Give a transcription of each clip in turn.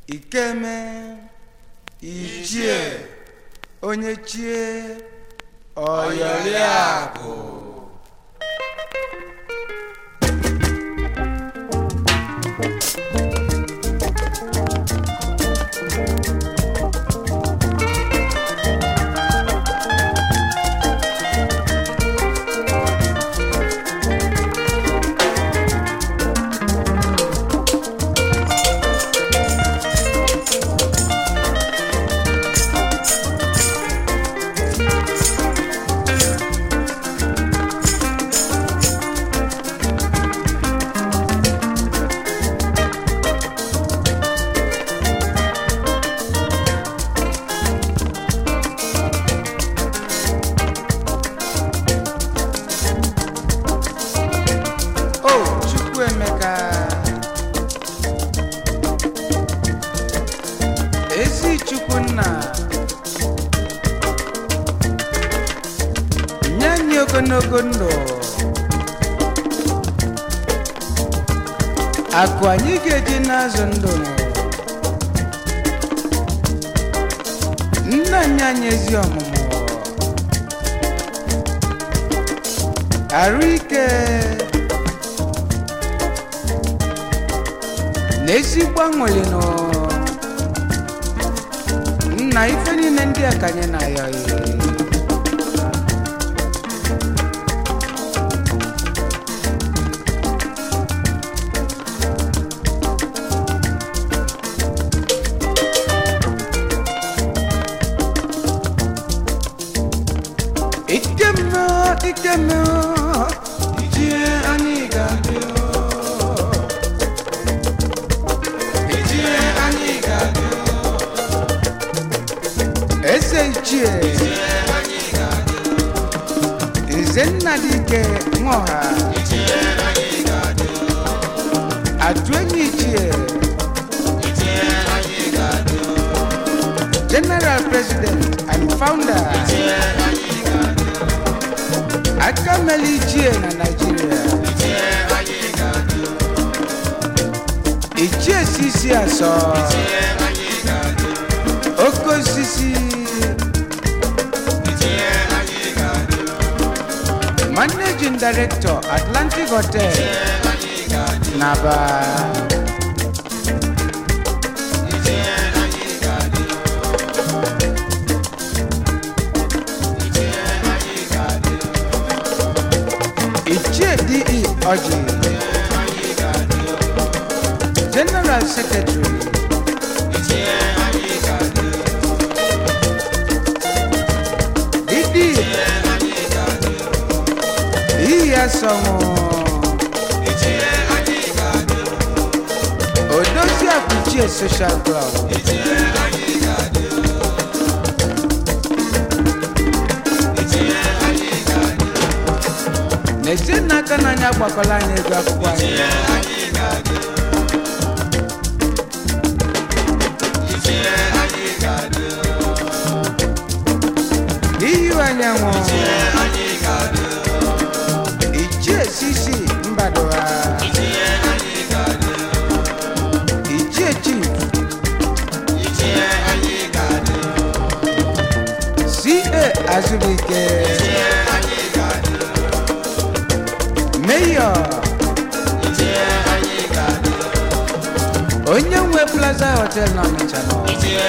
ikeme ichie onye chie ọyọliakụ o chukwuemeka ezi chukwunna nye anyị ogologo ndụ akụ anyị ga-eji n'azụ ndụ nna anyị anyị ezi ọmụmụ arụ ike na ezigbo aṅụrị nụ nna ife niile ndị a ka anyị na-ayọ ikemme ikemme ijie anyị ga-adị ijie anyị ga-adị eze ichie nze nna dike nwaọha atụ enyi ichie general president and founder akameli ichie na nigeria ichie sisi asọ oke osisi managing director atlantic hotel naba ichie de ọjị general secretary didi iya sọnwụ odozi akụchie social club na-ete n'aka na anyị agbakọla anyị ego akwụkwọ anyị iyu anyanwụ ichie sisi mbadoha ichie chief ca azụbike mayor onye nwe plaza hotel na ọnịcha nọ ichie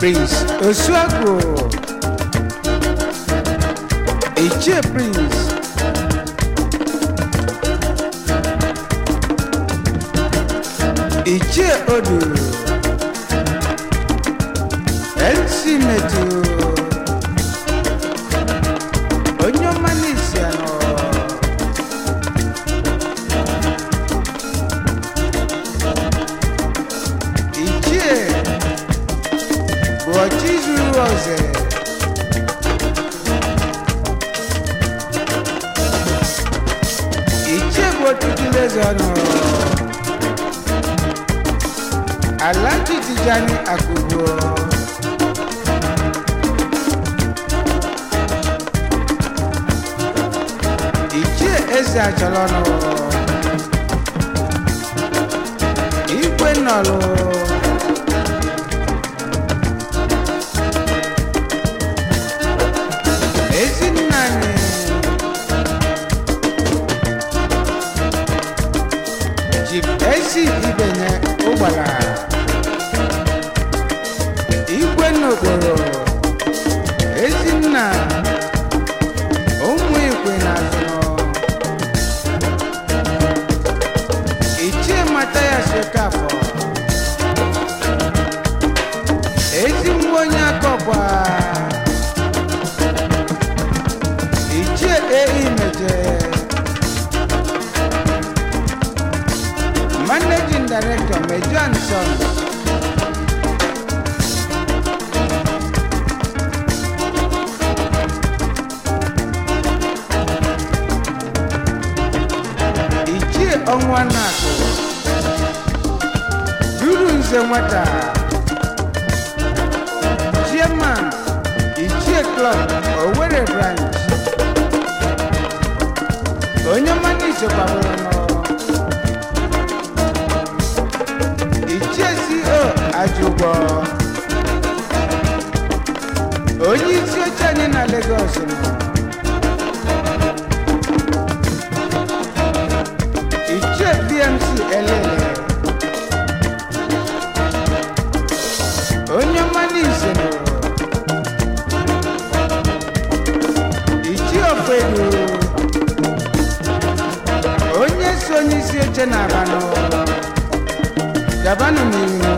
prince osuagu ichie prince ichie odu nc metu onye ọma n'isi anọ ichie bụ ọchị zuru ọzọ ichie bụ ọtụtụ eze ọnụ alhaji tijani akubo ichie eze achalọnụ igwe nọlụ ezinna anyị jip esi ibenye ụgbala igwe n'okporo ezinna ụmụ ikwe na azụnọ ichie mata ya sokafọ ezi nwa onye akọkwa ichie ei meje managing director mejo and sons ichie ọnwa na-akụ duru nze nwata chairman ichie club owere branch onye mmanụ ichekwabụrụ nọ ichie co ajụgwọ onye isi oche anyị na Lagos nọ ichie bmc elele onye mmanụ ise nọ ichie ofedu onye so onye isi oche na abanụ gabanụ n'ihu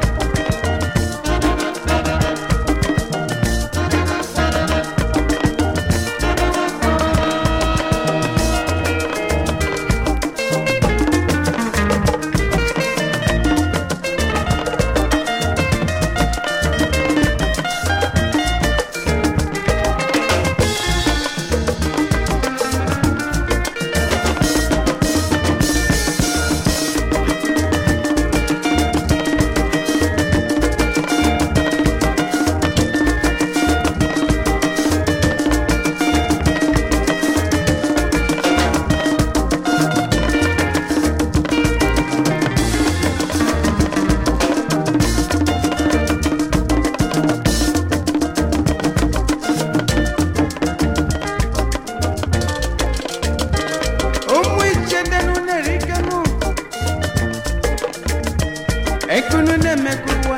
ụmụ ichendenu na-erikenu ekunu na-emekụ ụwa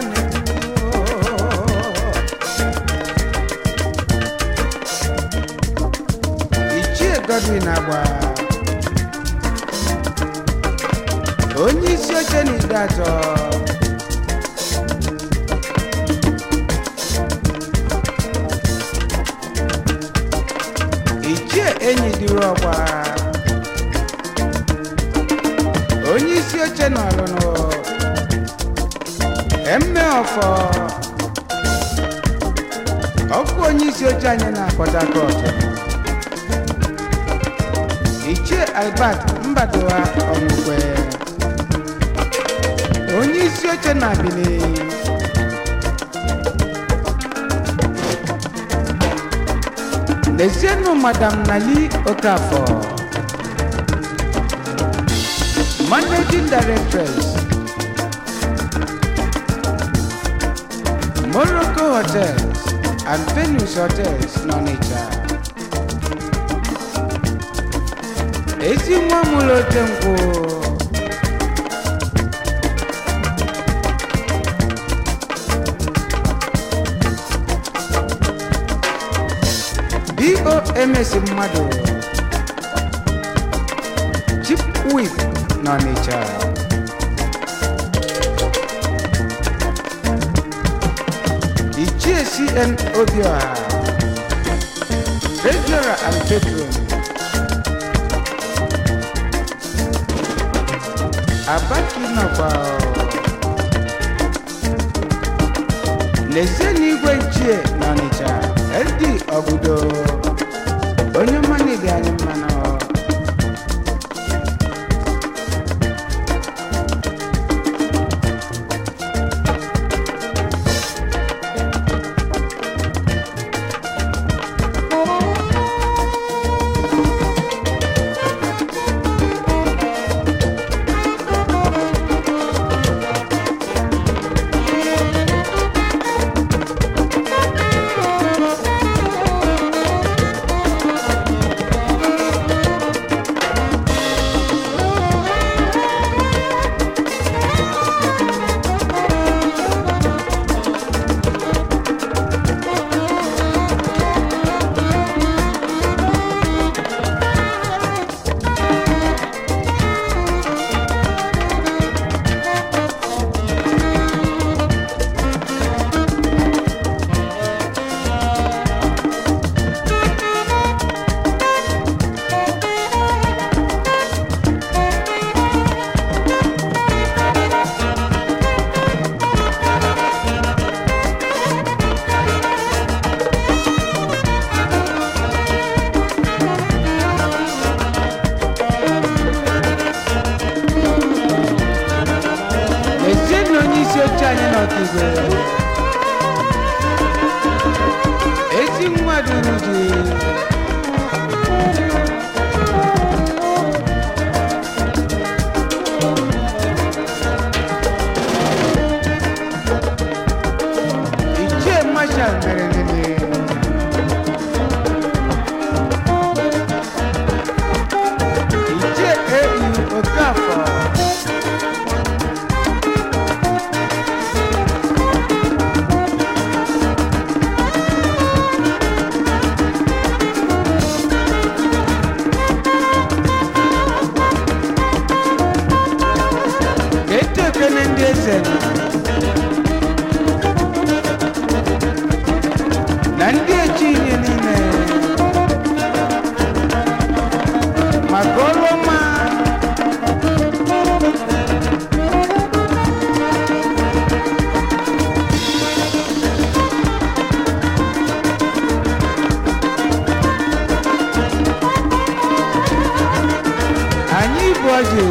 ichie godwin agba onye isi oche na ide atọ ichie enyi dịrị ọgba onye isi oche n'ọlụnụ emme ọfọ ọkụ onye isi oche anyị na Port Harcourt ichie albert mbadowa ọmụkwe onye isi oche na Benin lezienụ madam nali okafọ managing directors morocco hotels and venus hotels n'ọnịcha ezi nwa mụrụ ote nkwụ eo emesi mmadụ chief whip n'ọnịcha ichie cn obioha treasurer and patron abaki nọkwa lezie n'igwe ichie n'ọnịcha ld ọgụdo onye mmanụ dị anyị mmanụ ezienyi onye isi oche anyị n'ọkigwe ezi nwa duru ji ichie mashal mere nene ichie au okafọ eto ekene ndị eze nọ na ndị echi ihe niile maka ọrụ ọma anyị bụ ọjị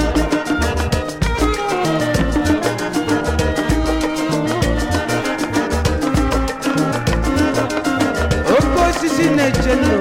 oke osisi na-eche ndụ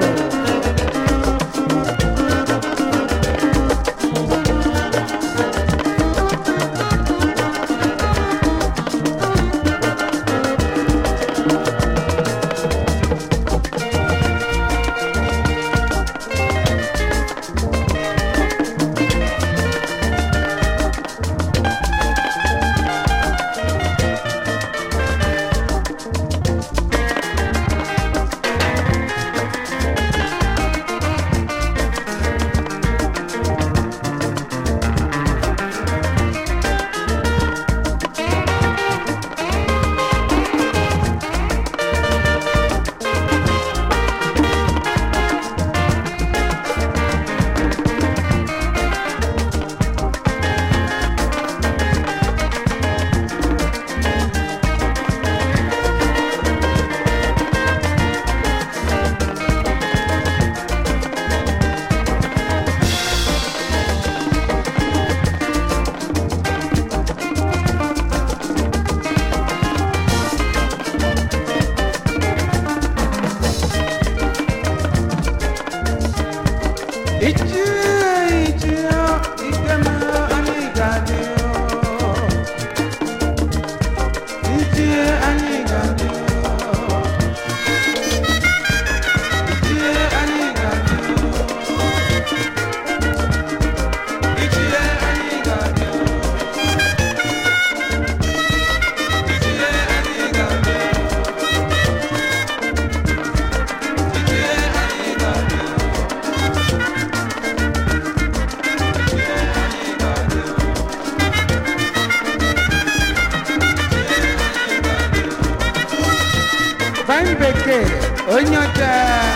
onye ọcha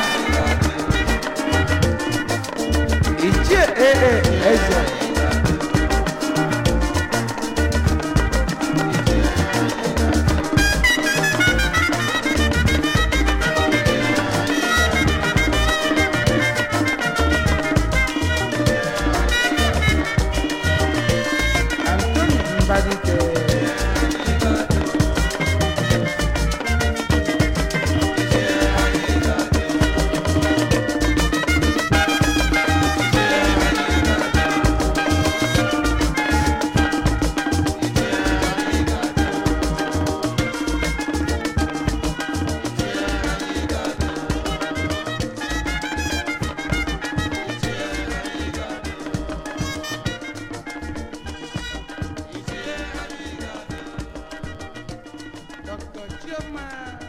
ichie ee eze Anthony Mbadike Dr. Chioma